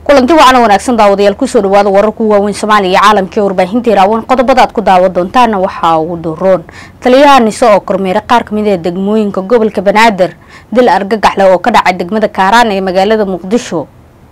kulanti wacan wanaagsan daawadayaal kusoo dhawaada wararku waaweyn soomaaliya iyo caalamkii warbaahinta iraawan qodobada aad ku daawan doontaana waxaa ugu doroon taliyaha nise oo kormeeray qaar kamid ee degmooyinka gobolka banaadir dil argagaxle oo ka dhacay degmada kaaraan ee magaalada muqdisho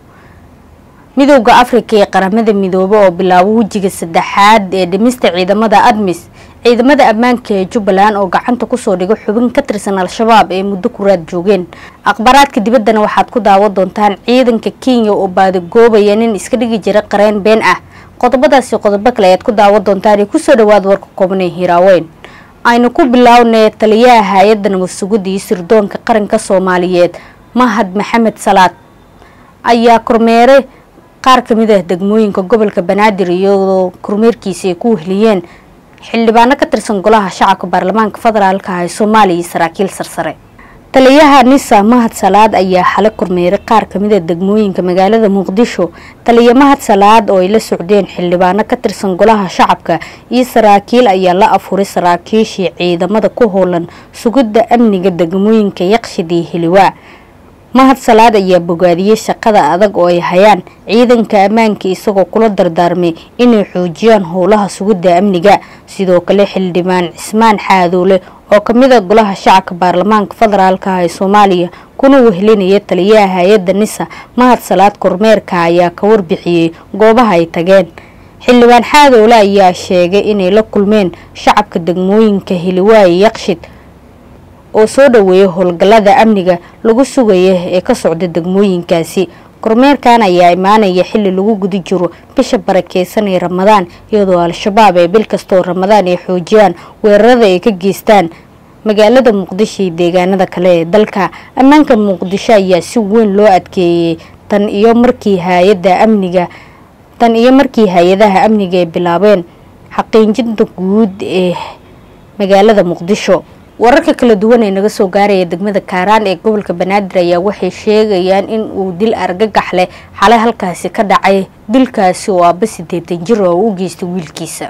midooda afrika ee qaramada midoobe oo bilaabo wejiga saddexaad ee dhimista ciidamada admis ciidamada ammaanka ee jubbaland oo gacanta kusoo dhigo xubin ka tirsan al-shabaab ee muddo kuraad joogeen akhbaaraadka dibaddana waxaad ku daawan doontaan ciidanka kenya oo baadagoobaya nin iska dhigi jira qareen been ah qodobadaasi qodobo kale ayaad ku daawan doontaan ee kusoo dhawaada warka koobnee hiraaweyn aynu ku bilownay taliyaha hay-adda nabad sugidda iyo sirdoonka qaranka soomaaliyeed mahad maxamed salaad ayaa kormeeray qaar kamid ah degmooyinka gobolka banaadir iyadoo kormeerkiisa ay ku wehliyeen xildhibaano ka tirsan golaha shacabka baarlamaanka federaalka ah ee soomaaliya iyo saraakiil sarsare taliyaha nisa mahad salaad ayaa xale kormeeray qaar kamid a degmooyinka magaalada muqdisho taliya mahad salaad oo ay la socdeen xildhibaano ka tirsan golaha shacabka iyo saraakiil ayaa la afuray saraakiishii ciidamada ku howlan sugidda amniga degmooyinka yaqshid iyo hiliwaa mahad salaad ayaa bogaadiyey shaqada adag oo ay hayaan ciidanka ammaanka isagoo kula dardaarmay inay xoojiyaan howlaha sugidda amniga sidoo kale xildhibaan cismaan xaadoole oo kamid a golaha shacabka baarlamaanka federaalka ah ee soomaaliya kuna wehelinaya taliyaha hay-adda nisa mahad salaad kormeerka ayaa ka warbixiyey goobaha ay tageen xildhibaan xaadoole ayaa sheegay inay la kulmeen shacabka degmooyinka hiliwaaye yaqshid oo soo dhaweeyay howlgallada amniga lagu sugaya ee ka socda degmooyinkaasi kormeerkan ayaa imaanaya xili lagu guda jiro bisha barakeysan ee ramadaan iyadoo al-shabaab ee bil kastoo ramadaan ay xoojiyaan weerarada ay ka geystaan magaalada muqdisho iyo deegaanada kale ee dalka ammaanka muqdisho ayaa si weyn loo adkeeyey tan iyo markii hay-ada amniga tan iyo markii hay-adaha amniga ay bilaabeen xaqiijinta guud ee magaalada muqdisho wararka kala duwan ee naga soo gaaraya degmada kaaraan ee gobolka banaadir ayaa waxay sheegayaan in uu dil argagax leh xalay halkaasi ka dhacay dilkaasi oo aaba sideetan jir oo u geystay wiilkiisa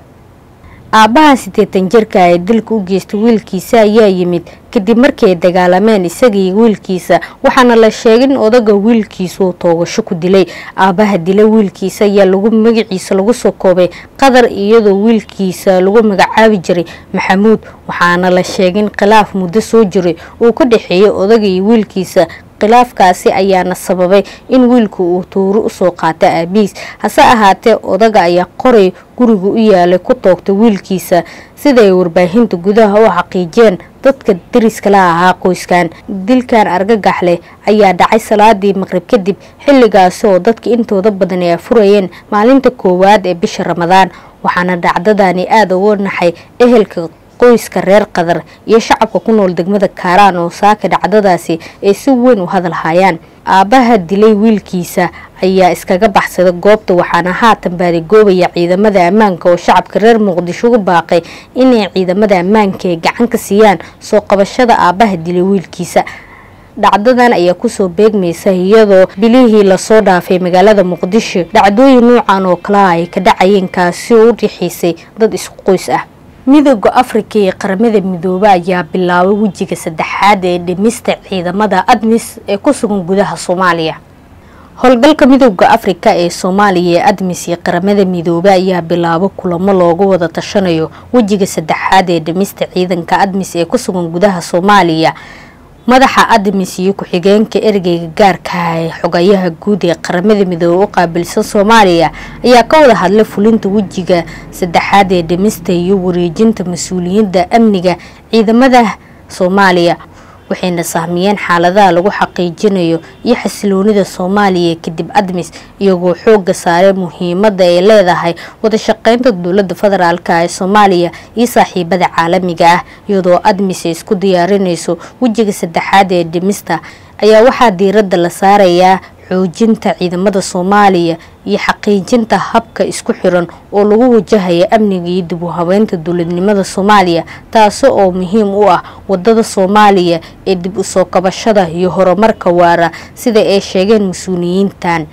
aabahan sideetan jirka ee dilka u geystay wiilkiisa ayaa yimid kadib markii ay dagaalameen isaga iyo wiilkiisa waxaana la sheegay in odaga wiilkiisa uu toogasho ku dilay aabaha dila wiilkiisa ayaa lagu magaciisa lagu soo koobay qadar iyadoo wiilkiisa lagu magacaabi jiray maxamuud waxaana la sheegay in khilaaf muddo soo jiray uu ka dhexeeyay odaga iyo wiilkiisa khilaafkaasi ayaana sababay in wiilku uu tuuro usoo qaata aabihiis hase ahaatee odaga ayaa qoray guriga u yaalay ku toogtay wiilkiisa sida ay warbaahinta gudaha u xaqiijiyeen dadka dariska la ahaa qoyskan dilkan argagax leh ayaa dhacay salaadii maqrib kadib xilligaasi oo dadka intooda badan ay afurayeen maalinta koowaad ee bisha ramadaan waxaana dhacdadani aada uga naxay ehelka qoyska reer qadar iyo shacabka ku nool degmada kaaraan oo saaka dhacdadaasi ay si weyn u hadal hayaan aabaha dilay wiilkiisa ayaa iskaga baxsada goobta waxaana haatan baadigoobaya ciidamada ammaanka oo shacabka reer muqdisho u baaqay inay ciidamada ammaanka ay gacan ka siiyaan soo qabashada aabaha dilay wiilkiisa dhacdadan ayaa kusoo beegmaysa iyadoo bilihii lasoo dhaafay magaalada muqdisho dhacdooyin nuucan oo kalea ay ka dhacayeen kaasi oo u rixiisay dad isku qoys ah midooda afrika ee qaramada midoobe ayaa bilaabay wejiga saddexaad ee dhimista ciidamada admis ee ku sugan gudaha soomaaliya howlgalka midooda afrika ee soomaaliya ee admis iyo qaramada midoobe ayaa bilaabo kulamo loogu wada tashanayo wejiga saddexaad ee dhimista ciidanka admis ee ku sugan gudaha soomaaliya madaxa admis iyo ku-xigeenka ergeyga gaarka ah ee xogayaha guud ee qaramada midoobe u qaabilsan soomaaliya ayaa ka wada hadlay fulinta wejiga saddexaad ee dhimista iyo wareejinta mas-uuliyadda amniga ciidamada soomaaliya waxayna sahmiyeen xaaladaha lagu xaqiijinayo iyo xasiloonida soomaaliya kadib admis iyagoo xooga saaray muhiimada ay leedahay wadashaqeynta dowlada federaalk ee soomaaliya iyo saaxiibada caalamiga ah iyadoo admis ay isku diyaarinayso wejiga saddexaad ee dhimista ayaa waxaa diirada la saarayaa xoojinta ciidamada soomaaliya iyo xaqiijinta habka isku xiran oo lagu wajahaya amniga iyo dib u habeynta dowladnimada soomaaliya taasi oo muhiim u ah wadada soomaaliya ee dib usoo kabashada iyo horumarka waara sida ay sheegeen mas-uuliyiintan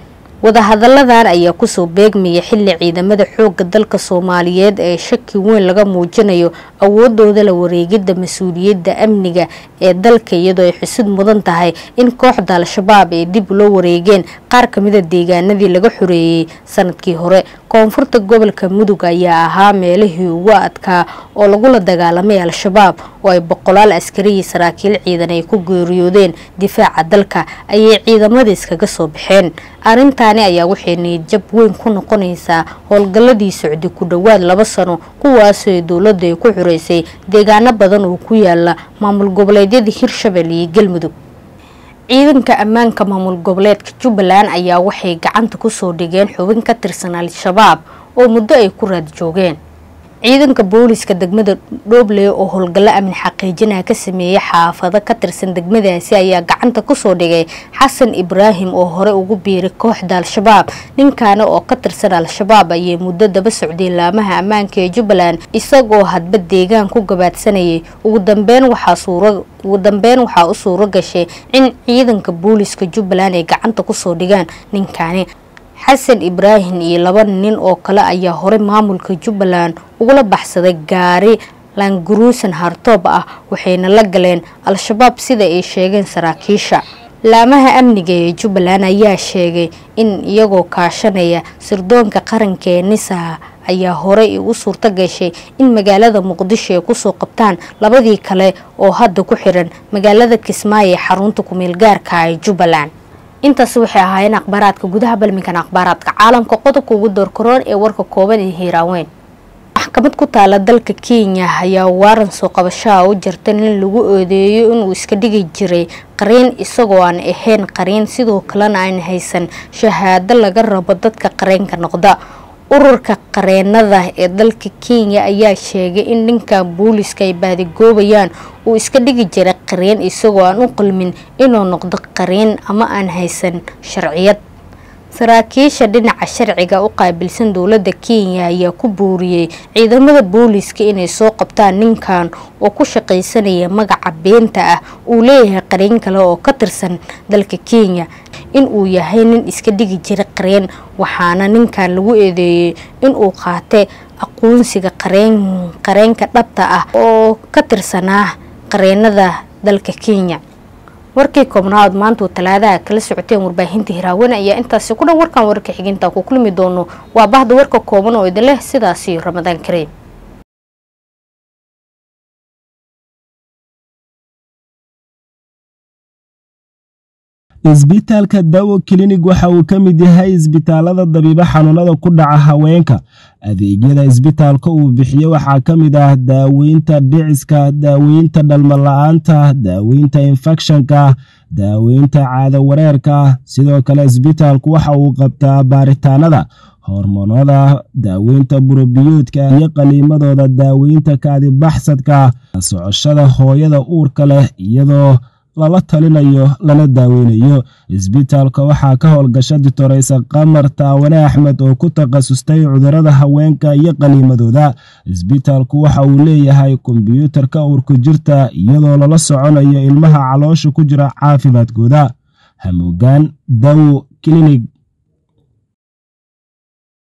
wadahadalladan ayaa kusoo beegmaya xilli ciidamada xoogga dalka soomaaliyeed ee shaki weyn laga muujinayo awoodooda la wareegidda mas-uuliyadda amniga ee dalka iyadoo ay xusid mudan tahay in kooxda al-shabaab ay dib loo wareegeen qaar kamida deegaanadii laga xoreeyey sanadkii hore koonfurta gobolka mudug ayaa ahaa meelihii ugu adkaa oo lagula dagaalamay al-shabaab oo ay boqolaal askariyii saraakiil ciidan ay ku geeriyoodeen difaaca dalka ayay ciidamada iskaga soo baxeen arrintaani ayaa waxay niyadjab weyn ku noqonaysaa howlgalladii socday ku dhowaad laba sano kuwaasoo dowladda ay ku xureysay deegaano badan oo ku yaala maamul goboleedyada hirshabelle iyo galmudug ciidanka ammaanka maamul goboleedka jubbaland ayaa waxay gacanta kusoo dhigeen xubin ka tirsan al-shabaab oo muddo ay ku raad joogeen ciidanka booliska degmada dhooble oo howlgallo amni xaqiijinaa ka sameeyey xaafado ka tirsan degmadaasi ayaa gacanta kusoo dhigay xasan ibraahim oo hore ugu biiray kooxda al-shabaab ninkaana oo ka tirsan al-shabaab ayay muddo daba socday laamaha ammaanka ee jubbaland isagoo hadba deegaan ku gabaadsanayay ugu dambeyn waxaa ugu dambeyn waxaa u suuro gashay in ciidanka booliska jubbaland ay gacanta kusoo dhigaan ninkaani xasan ibraahim iyo laba nin oo kale ayaa hore maamulka jubbaland ugula baxsaday gaari laanguruusan hartoob ah waxayna la galeen al-shabaab sida ay sheegeen saraakiisha laamaha amniga ee jubbaland ayaa sheegay in iyagoo kaashanaya sirdoonka qaranka ee nisaha ayaa horey u suurto gashay in magaalada muqdisho ay kusoo qabtaan labadii kale oo hadda ku xiran magaalada kismaayo ee xarunta kumeel gaarka ee jubbaland intaasi waxay ahaayeen akhbaaraadka gudaha balminkan akhbaaraadka caalamka qodobka ugu doorkaroon ee warka kooban ee hiiraaweyn maxkamad ku taala dalka kenya ayaa waaran soo qabashaha u jirta nin lagu oodeeyo inuu iska dhigi jiray qariin isagoo aan ahayn qariin sidoo kalena aan haysan shahaado laga rabo dadka qareenka noqda ururka qareenada ee dalka kenya ayaa sheegay in ninkan booliska ay baadigoobayaan uu iska dhigi jiray qariin isagoo aan u qalmin inuu noqdo qariin ama aan haysan sharciyad saraakiisha dhinaca sharciga u qaabilsan dowladda kenya ayaa ku buuriyey ciidamada booliska inay soo qabtaan ninkan oo ku shaqaysanaya magaca beenta ah uu leeyahay qariin kale oo ka tirsan dalka kenya in uu yahay nin iska dhigi jira qareen waxaana ninkan lagu eedeeyey inuu qaatay aqoonsiga qareenka dhabta ah oo ka tirsanaa qareenada dalka kenya warkii koobnaad maantuu talaadaha kala socoteen warbaahinta hiraawane ayaa intaasi ku dhan warkan wararka xiginta ku kulmi doono waa bahda warka kooban oo idin leh sidaasi ramadaan kareem isbitaalka dawo klinig waxa uu ka mid yahay isbitaalada dabiibo xanuunada ku dhaca haweenka adeegyada isbitaalka uu bixiyo waxaa ka mid ah daaweynta dhiciska daaweynta dhalmala-aanta daaweynta infekshanka daaweynta caado wareerka sidoo kale isbitaalku waxa uu qabtaa baaritaanada hormoonada daaweynta burobiyoodka iyo qaliimadooda daaweynta kaadibaxsadka socoshada hooyada uurka leh iyadoo lala talinayo lana daaweynayo isbitaalka waxaa ka howlgasha ditoreysa qamar taawane axmed oo ku takhasustay cudurada haweenka iyo qaliimadooda isbitaalku waxa uu leeyahay kombyuutarka uurku jirta iyadoo lala soconayo ilmaha caloosha ku jira caafimaadkooda hamuugaan dawo klinig